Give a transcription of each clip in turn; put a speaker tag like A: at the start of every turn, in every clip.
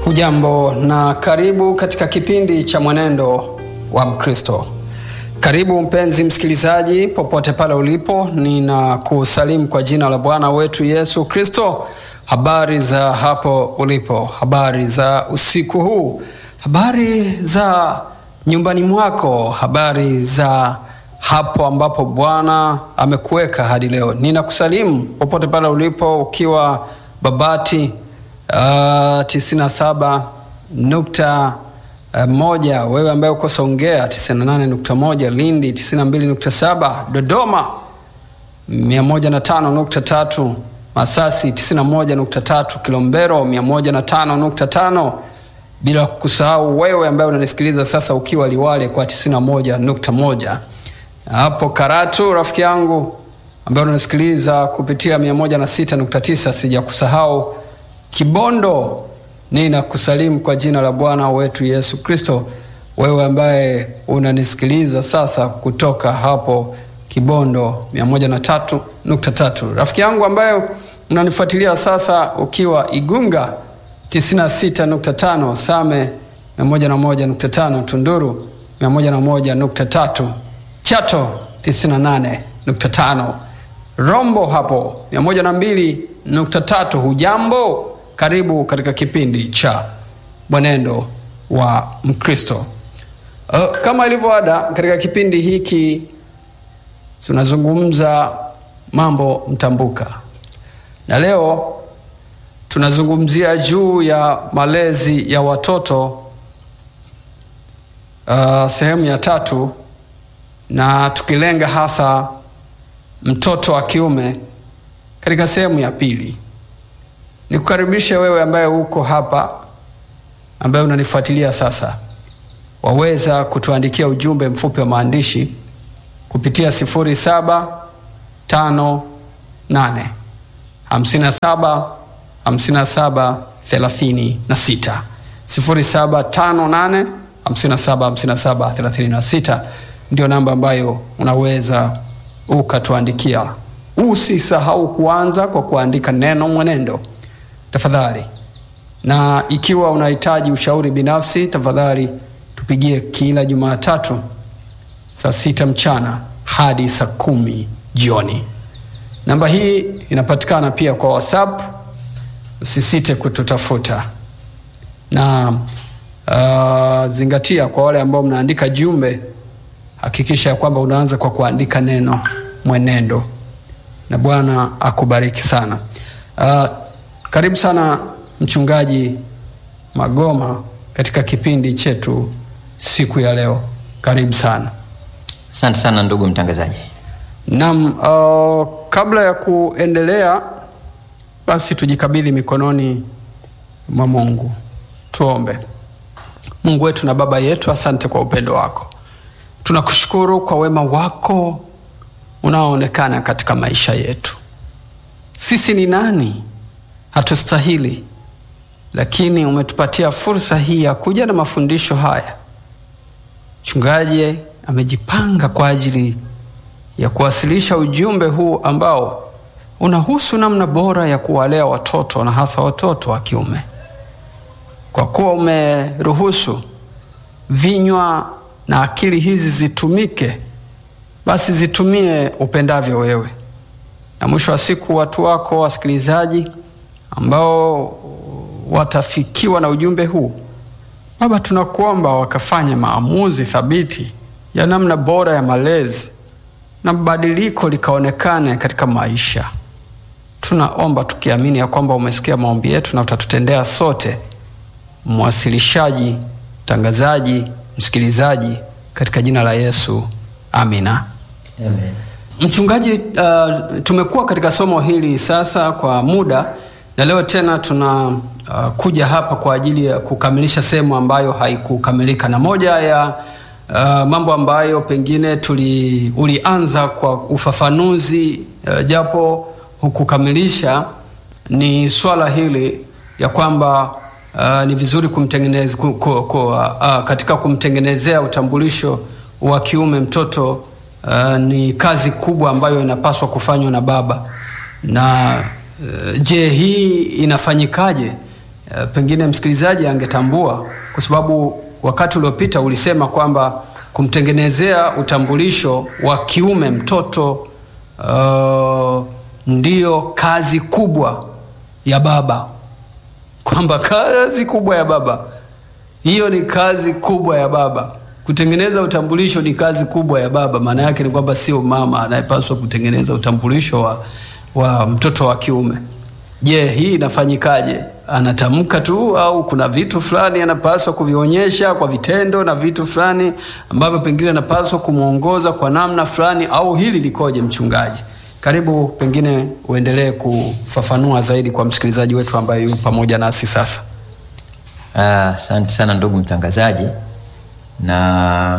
A: Hujambo na karibu katika kipindi cha Mwenendo wa Mkristo. Karibu mpenzi msikilizaji, popote pale ulipo, ninakusalimu kwa jina la Bwana wetu Yesu Kristo. Habari za hapo ulipo, habari za usiku huu, habari za nyumbani mwako, habari za hapo ambapo Bwana amekuweka hadi leo. Ninakusalimu popote pale ulipo, ukiwa Babati uh, tisini na saba nukta uh, moja, wewe ambaye uko Songea tisini na nane nukta moja, Lindi tisini na mbili nukta saba, Dodoma mia moja na tano nukta tatu, Masasi tisini na moja nukta tatu, Kilombero mia moja na tano nukta tano, bila kusahau wewe ambaye unanisikiliza sasa ukiwa Liwale kwa tisini na moja nukta moja hapo Karatu, rafiki yangu ambaye unasikiliza kupitia 106.9, sija kusahau Kibondo. Ninakusalimu kwa jina la Bwana wetu Yesu Kristo, wewe ambaye unanisikiliza sasa kutoka hapo Kibondo 103.3, rafiki yangu ambaye unanifuatilia sasa ukiwa Igunga 96.5, Same 101.5, Tunduru 101.3 Chato 98.5, Rombo hapo 102.3. Hujambo, karibu katika kipindi cha Mwenendo wa Mkristo. Uh, kama ilivyo ada katika kipindi hiki tunazungumza mambo mtambuka, na leo tunazungumzia juu ya malezi ya watoto uh, sehemu ya tatu na tukilenga hasa mtoto wa kiume katika sehemu ya pili. Nikukaribishe wewe ambaye uko hapa, ambaye unanifuatilia sasa, waweza kutuandikia ujumbe mfupi wa maandishi kupitia 0758 57 57 36 0758 57 57 36 ndio namba ambayo unaweza ukatuandikia. Usisahau kuanza kwa kuandika neno mwenendo tafadhali, na ikiwa unahitaji ushauri binafsi, tafadhali tupigie kila Jumatatu saa sita mchana hadi saa kumi jioni. Namba hii inapatikana pia kwa WhatsApp, usisite kututafuta na uh, zingatia kwa wale ambao mnaandika jumbe hakikisha ya kwamba unaanza kwa kuandika neno mwenendo, na Bwana akubariki sana. Uh, karibu sana Mchungaji Magoma katika kipindi chetu siku ya leo. Karibu sana.
B: Asante sana ndugu mtangazaji.
A: Naam, uh, kabla ya kuendelea, basi tujikabidhi mikononi mwa Mungu. Tuombe. Mungu wetu na Baba yetu, asante kwa upendo wako tunakushukuru kwa wema wako unaoonekana katika maisha yetu. Sisi ni nani? Hatustahili, lakini umetupatia fursa hii ya kuja na mafundisho haya. Mchungaji amejipanga kwa ajili ya kuwasilisha ujumbe huu ambao unahusu namna bora ya kuwalea watoto na hasa watoto wa kiume. Kwa kuwa umeruhusu vinywa na akili hizi zitumike, basi zitumie upendavyo wewe, na mwisho wa siku watu wako wasikilizaji ambao watafikiwa na ujumbe huu, Baba, tunakuomba wakafanye maamuzi thabiti ya namna bora ya malezi na badiliko likaonekane katika maisha. Tunaomba tukiamini ya kwamba umesikia maombi yetu na utatutendea sote, mwasilishaji, mtangazaji msikilizaji katika jina la Yesu amina.
B: Amen.
A: Mchungaji, uh, tumekuwa katika somo hili sasa kwa muda na leo tena tuna uh, kuja hapa kwa ajili ya kukamilisha sehemu ambayo haikukamilika, na moja ya uh, mambo ambayo pengine tuli, ulianza kwa ufafanuzi uh, japo hukukamilisha ni swala hili ya kwamba Uh, ni vizuri kumtengeneza ku, ku, ku, uh, katika kumtengenezea utambulisho wa kiume mtoto uh, ni kazi kubwa ambayo inapaswa kufanywa na baba. Na uh, je, hii inafanyikaje? e, pengine msikilizaji angetambua, kwa sababu wakati uliopita ulisema kwamba kumtengenezea utambulisho wa kiume mtoto uh, ndiyo kazi kubwa ya baba, kwamba kazi kubwa ya baba hiyo ni kazi kubwa ya baba. Kutengeneza utambulisho ni kazi kubwa ya baba. Maana yake ni kwamba sio mama anayepaswa kutengeneza utambulisho wa, wa mtoto wa kiume. Je, hii inafanyikaje? Anatamka tu au kuna vitu fulani anapaswa kuvionyesha kwa vitendo na vitu fulani ambavyo pengine anapaswa kumwongoza kwa namna fulani, au hili likoje, mchungaji? Karibu, pengine uendelee kufafanua zaidi kwa msikilizaji wetu ambaye yupo pamoja nasi sasa.
B: Asante uh, sana ndugu mtangazaji, na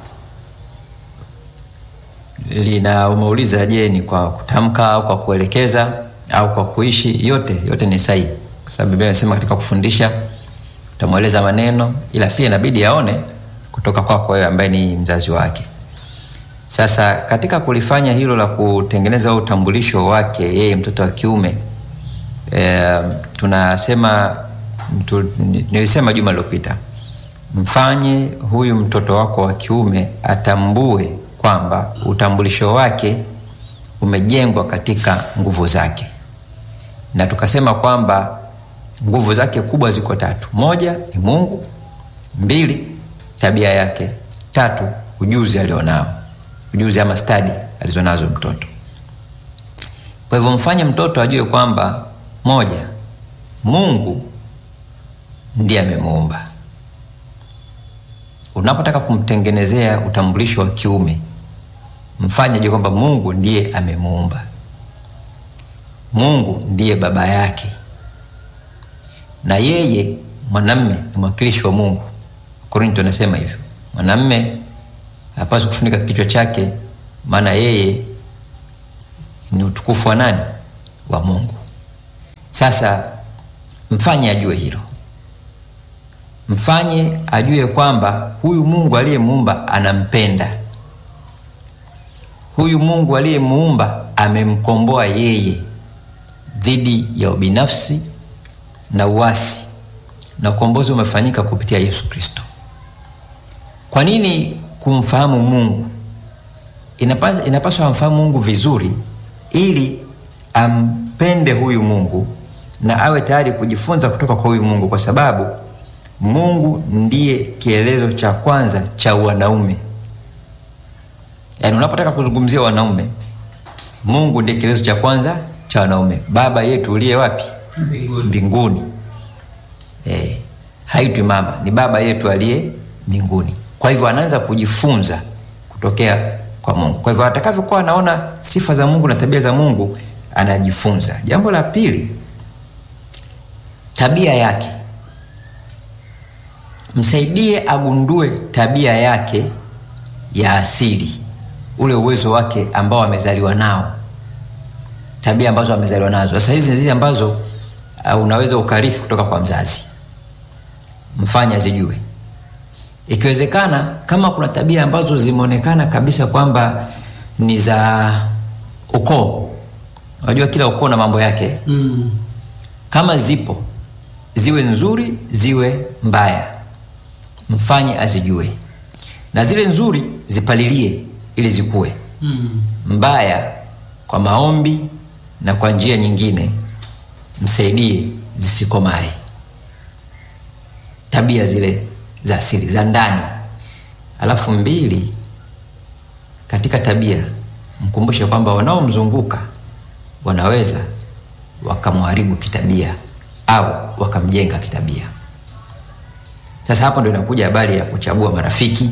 B: lina umeuliza, je, ni kwa kutamka au kwa kuelekeza au kwa kuishi? Yote yote ni sahihi, kwa sababu Biblia inasema katika kufundisha utamweleza maneno, ila pia inabidi aone kutoka kwako wewe ambaye ni mzazi wake. Sasa katika kulifanya hilo la kutengeneza utambulisho wake yeye mtoto wa kiume e, tunasema mtu, nilisema juma lilopita, mfanye huyu mtoto wako wa kiume atambue kwamba utambulisho wake umejengwa katika nguvu zake, na tukasema kwamba nguvu zake kubwa ziko tatu: moja ni Mungu, mbili tabia yake, tatu ujuzi alionao, ujuzi ama stadi alizonazo mtoto. Kwa hivyo mfanye mtoto ajue kwamba moja, Mungu ndiye amemuumba. Unapotaka kumtengenezea utambulisho wa kiume, mfanye ajue kwamba Mungu ndiye amemuumba. Mungu ndiye baba yake, na yeye mwanamme ni mwakilishi wa Mungu. Korinto anasema hivyo, mwanamme hapaswi kufunika kichwa chake, maana yeye ni utukufu wa nani? Wa Mungu. Sasa mfanye ajue hilo, mfanye ajue kwamba huyu Mungu aliyemuumba anampenda. Huyu Mungu aliyemuumba amemkomboa yeye dhidi ya ubinafsi na uasi, na ukombozi umefanyika kupitia Yesu Kristo. Kwa nini kumfahamu Mungu? Inapaswa, inapaswa amfahamu Mungu vizuri ili ampende huyu Mungu na awe tayari kujifunza kutoka kwa huyu Mungu, kwa sababu Mungu ndiye kielezo cha kwanza cha wanaume. Yaani, unapotaka kuzungumzia wanaume, Mungu ndiye kielezo cha kwanza cha wanaume. Baba yetu uliye wapi?
A: Mbinguni.
B: Mbinguni. Eh, haitwi mama, ni baba yetu aliye mbinguni. Kwa hivyo anaanza kujifunza kutokea kwa Mungu. Kwa hivyo atakavyokuwa anaona sifa za Mungu na tabia za Mungu anajifunza. Jambo la pili, tabia yake. Msaidie agundue tabia yake ya asili, ule uwezo wake ambao amezaliwa nao, tabia ambazo amezaliwa nazo. Sasa hizi zile ambazo uh, unaweza ukarithi kutoka kwa mzazi, mfanye azijue. Ikiwezekana, kama kuna tabia ambazo zimeonekana kabisa kwamba ni za ukoo, unajua kila ukoo na mambo yake
A: Mm.
B: kama zipo ziwe nzuri ziwe mbaya, mfanye azijue, na zile nzuri zipalilie ili zikue.
A: Mm.
B: Mbaya kwa maombi na kwa njia nyingine msaidie zisikomae. Tabia zile za asili za ndani. Alafu mbili, katika tabia mkumbushe kwamba wanaomzunguka wanaweza wakamharibu kitabia au wakamjenga kitabia. Sasa hapo ndio inakuja habari ya kuchagua marafiki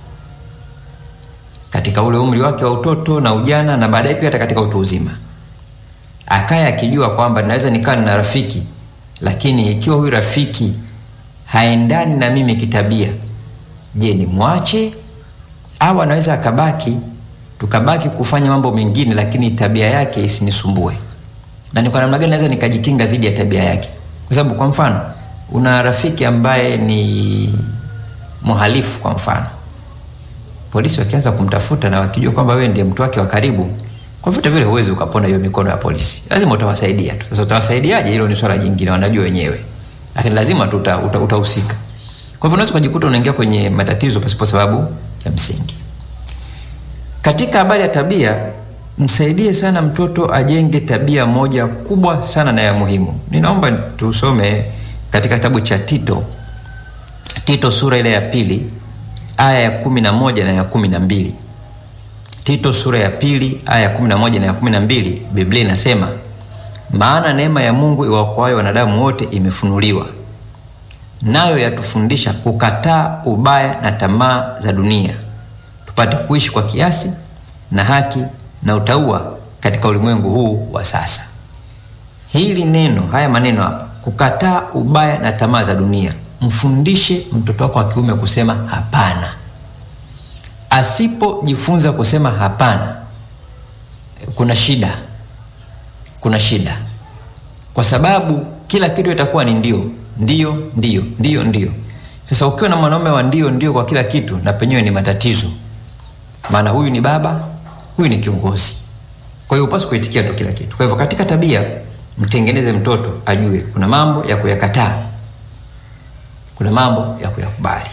B: katika ule umri wake wa utoto na ujana, na baadaye pia hata katika utu uzima, akaye akijua kwamba naweza nikaa na rafiki, lakini ikiwa huyu rafiki haendani na mimi kitabia, je, nimwache au anaweza akabaki, tukabaki kufanya mambo mengine, lakini tabia yake isinisumbue na ni kwa namna gani naweza nikajikinga dhidi ya tabia yake? Kwa sababu kwa mfano, una rafiki ambaye ni mhalifu, kwa mfano, polisi wakianza kumtafuta na wakijua kwamba wewe ndiye mtu wake wa karibu, kwa vyote vile huwezi ukapona hiyo mikono ya polisi, lazima utawasaidia tu. Sasa utawasaidiaje? Hilo ni swala jingine, wanajua wenyewe. lakini lazima tu uta- uta- utahusika kwa hivyo unaweza ukajikuta unaingia kwenye matatizo pasipo sababu ya msingi katika habari ya tabia msaidie sana mtoto ajenge tabia moja kubwa sana na ya muhimu ninaomba tusome katika kitabu cha tito tito sura ile ya pili aya ya kumi na moja na ya kumi na mbili tito sura ya pili aya ya kumi na moja na ya kumi na mbili biblia inasema maana neema ya mungu iwaokoayo wanadamu wote imefunuliwa nayo yatufundisha kukataa ubaya na tamaa za dunia tupate kuishi kwa kiasi na haki na utaua katika ulimwengu huu wa sasa hili neno haya maneno hapa kukataa ubaya na tamaa za dunia mfundishe mtoto wako wa kiume kusema hapana asipojifunza kusema hapana kuna shida kuna shida kwa sababu kila kitu itakuwa ni ndio ndio ndio ndio ndio sasa ukiwa na mwanaume wa ndio ndio kwa kila kitu na penyewe ni matatizo maana huyu ni baba huyu ni kiongozi kwa hiyo upasi kuitikia ndo kila kitu kwa hivyo katika tabia mtengeneze mtoto ajue kuna mambo ya kuyakataa kuna mambo ya kuyakubali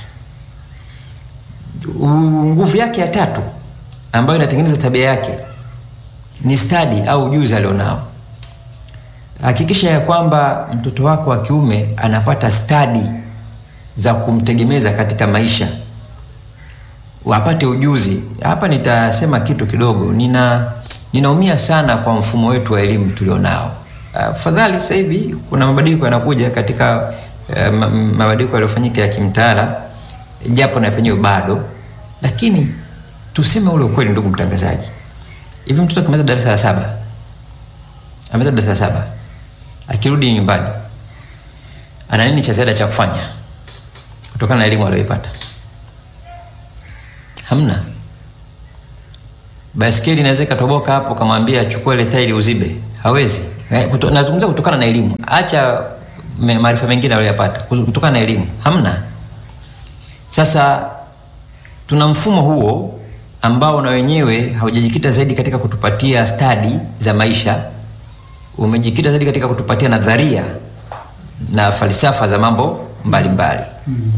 B: U- nguvu yake ya tatu ambayo inatengeneza tabia yake ni stadi au ujuzi alionao hakikisha ya kwamba mtoto wako wa kiume anapata stadi za kumtegemeza katika maisha wapate ujuzi hapa nitasema kitu kidogo nina ninaumia sana kwa mfumo wetu wa elimu tulionao afadhali sasa hivi kuna mabadiliko yanakuja katika uh, mabadiliko yaliyofanyika ya kimtaala japo na penyewe bado lakini tuseme ule ukweli ndugu mtangazaji hivi mtoto akimaliza darasa la saba amaliza darasa la saba akirudi nyumbani ana nini cha ziada cha kufanya kutokana na elimu aliyoipata hamna baskeli inaweza ikatoboka hapo kamwambia achukue ile tairi uzibe hawezi Eh, kuto, nazungumza kutokana na elimu acha me- maarifa mengine aliyoyapata kutokana na elimu hamna sasa tuna mfumo huo ambao na wenyewe haujajikita zaidi katika kutupatia stadi za maisha umejikita zaidi katika kutupatia nadharia na falsafa za mambo mbalimbali mm.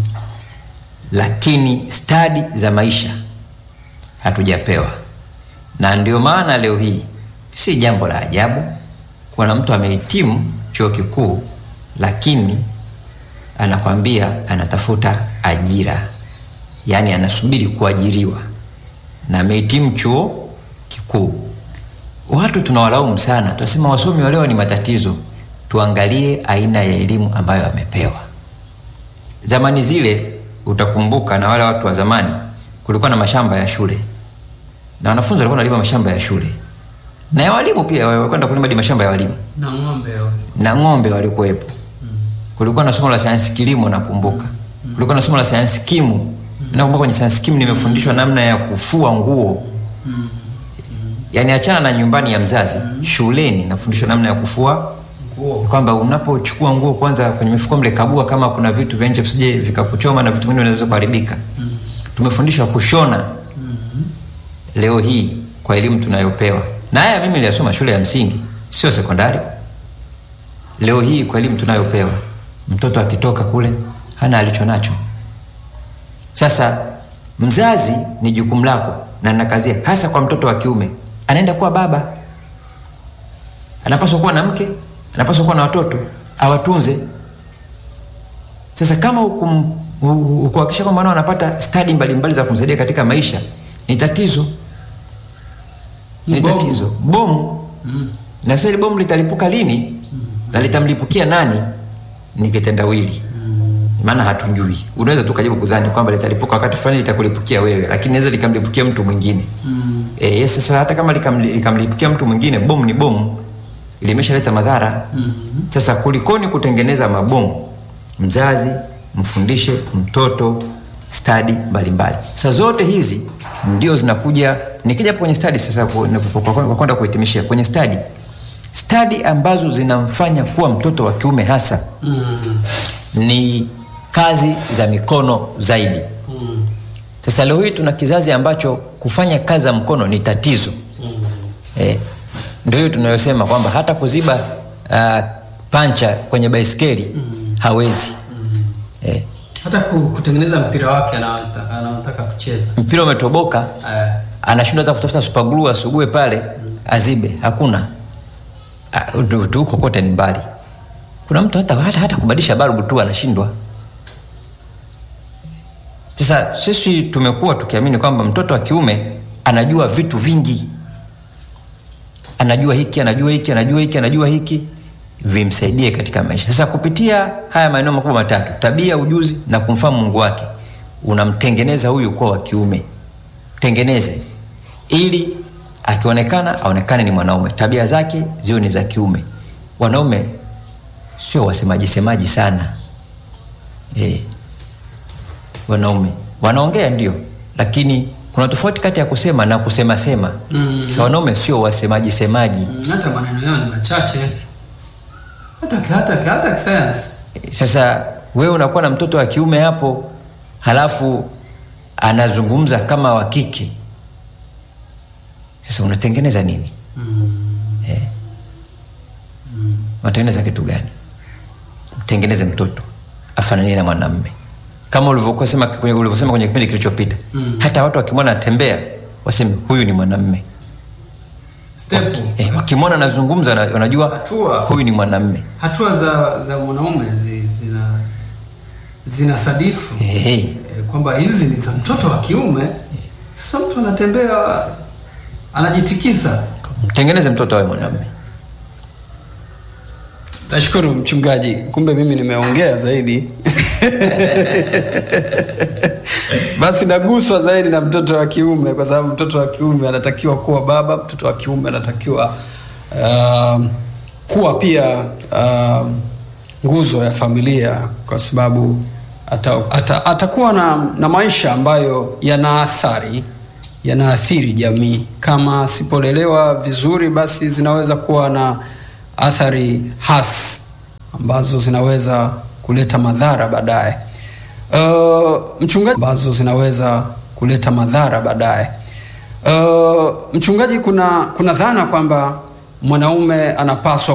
B: lakini stadi za maisha hatujapewa na ndio maana leo hii si jambo la ajabu kuna mtu amehitimu chuo kikuu lakini anakwambia anatafuta ajira yaani anasubiri kuajiriwa na amehitimu chuo kikuu watu tunawalaumu sana tunasema wasomi waleo ni matatizo tuangalie aina ya elimu ambayo amepewa zamani zile utakumbuka na wale watu wa zamani kulikuwa na mashamba ya shule na wanafunzi walikuwa nalima mashamba ya shule na ya walimu pia walikwenda kulima hadi mashamba ya walimu
A: na ng'ombe wale.
B: na ng'ombe walikuwepo kulikuwa na somo la sayansi kilimo nakumbuka kulikuwa na somo la sayansi kimu nakumbuka kwenye sayansi kimu nimefundishwa namna ya kufua nguo yaani achana na nyumbani ya mzazi shuleni nafundishwa namna ya kufua
A: Nguo.
B: kwamba unapochukua nguo kwanza kwenye mifuko mle kagua kama kuna vitu vya nje visije vikakuchoma na vitu vingine vinaweza kuharibika tumefundishwa kushona leo hii kwa elimu tunayopewa na haya mimi niliyasoma shule ya msingi sio sekondari leo hii kwa elimu tunayopewa mtoto akitoka kule hana alicho nacho sasa mzazi ni jukumu lako na nakazia hasa kwa mtoto wa kiume anaenda kuwa baba anapaswa kuwa na mke anapaswa kuwa na watoto awatunze sasa kama hukum- hu- hu- hukuhakikisha kwamba nao anapata stadi mbalimbali za kumsaidia katika maisha ni tatizo ni
A: Ni bomu.
B: tatizo bomu na sasa hili bomu litalipuka lini na litamlipukia nani ni kitendawili maana hatujui unaweza tu kajibu kudhani kwamba litalipuka wakati fulani litakulipukia wewe lakini naweza likamlipukia mtu mwingine mm. e, sasa hata kama likamli- likamlipukia mtu mwingine bomu ni bomu limeshaleta madhara mm-hmm. sasa kulikoni kutengeneza mabomu mzazi mfundishe mtoto stadi mbalimbali sasa zote hizi ndio zinakuja nikija hapo kwenye stadi sasa ku- na- kwa- kwa kwa kwenda kuhitimishia kwenye stadi stadi ambazo zinamfanya kuwa mtoto wa kiume hasa
A: Mm.
B: ni kazi za mikono zaidi
A: Mm.
B: sasa leo hii tuna kizazi ambacho kufanya kazi za mkono ni tatizo
A: Mm.
B: eh, ndio hiyo tunayosema kwamba hata kuziba uh, pancha kwenye baiskeli mm. hawezi eh,
A: hata ku- kutengeneza mpira wake anaota- anaotaka kucheza
B: mpira umetoboka
A: Eh,
B: anashindwa hata kutafuta super glue asugue pale azibe hakuna Ah, ndio- ndio huko kote ni mbali kuna mtu hata, hata, hata kubadilisha balbu tu anashindwa sasa sisi tumekuwa tukiamini kwamba mtoto wa kiume anajua vitu vingi anajua hiki anajua hiki anajua hiki anajua hiki vimsaidie katika maisha sasa kupitia haya maeneo makubwa matatu tabia ujuzi na kumfahamu mungu wake unamtengeneza huyu kuwa wa kiume tengeneze ili akionekana aonekane ni mwanaume tabia zake ziwe ni za kiume wanaume sio wasemaji semaji sana e, wanaume wanaongea ndio lakini kuna tofauti kati ya kusema na kusema sema
A: Mm.
B: sa wanaume sio wasemaji semaji
A: mm, hata maneno yao ni machache hata hata hata kisayansi
B: sasa wewe unakuwa na mtoto wa kiume hapo halafu anazungumza kama wa kike sasa unatengeneza nini eh. unatengeneza kitu gani mtengeneze mtoto afananie na mwanamme kama ulivyokuwa sema kwenye- ulivyosema kwenye kipindi kilichopita
A: Mm.
B: hata watu wakimwona anatembea waseme huyu ni mwanamme
A: step
B: eh, wakimwona anazungumza wana- wanajua
A: Hatua.
B: huyu ni mwanamme
A: hatua za za mwanaume zi, zina zina sadifu
B: eh, eh.
A: eh, kwamba hizi ni za mtoto wa kiume sasa mtu anatembea anajitikisa
B: mtengeneze mtoto awe mwanamme
A: nashukuru mchungaji kumbe mimi nimeongea zaidi basi naguswa zaidi na mtoto wa kiume kwa sababu mtoto wa kiume anatakiwa kuwa baba mtoto wa kiume anatakiwa um, kuwa pia um, nguzo ya familia kwa sababu ata, ata, atakuwa na, na maisha ambayo yana athari yanaathiri jamii kama asipolelewa vizuri basi zinaweza kuwa na athari hasi ambazo zinaweza kuleta madhara baadaye uh, mchungaji ambazo zinaweza kuleta madhara baadaye uh, mchungaji kuna kuna dhana kwamba mwanaume anapaswa